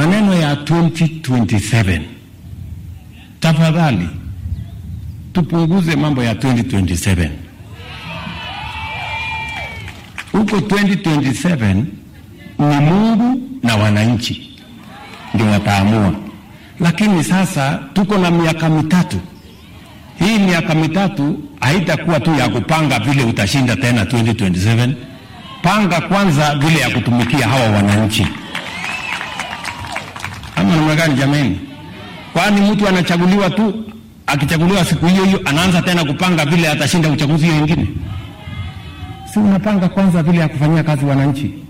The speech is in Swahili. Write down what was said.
maneno ya 2027 tafadhali tupunguze mambo ya 2027 huko 2027 ni Mungu na wananchi ndio wataamua, lakini sasa tuko na miaka mitatu. Hii miaka mitatu haitakuwa tu ya kupanga vile utashinda tena 2027. Panga kwanza vile ya kutumikia hawa wananchi, ama namna gani jameni? Kwani mtu anachaguliwa tu, akichaguliwa siku hiyo hiyo anaanza tena kupanga vile atashinda uchaguzi hiyo ingine? Si unapanga kwanza vile ya kufanyia kazi wananchi?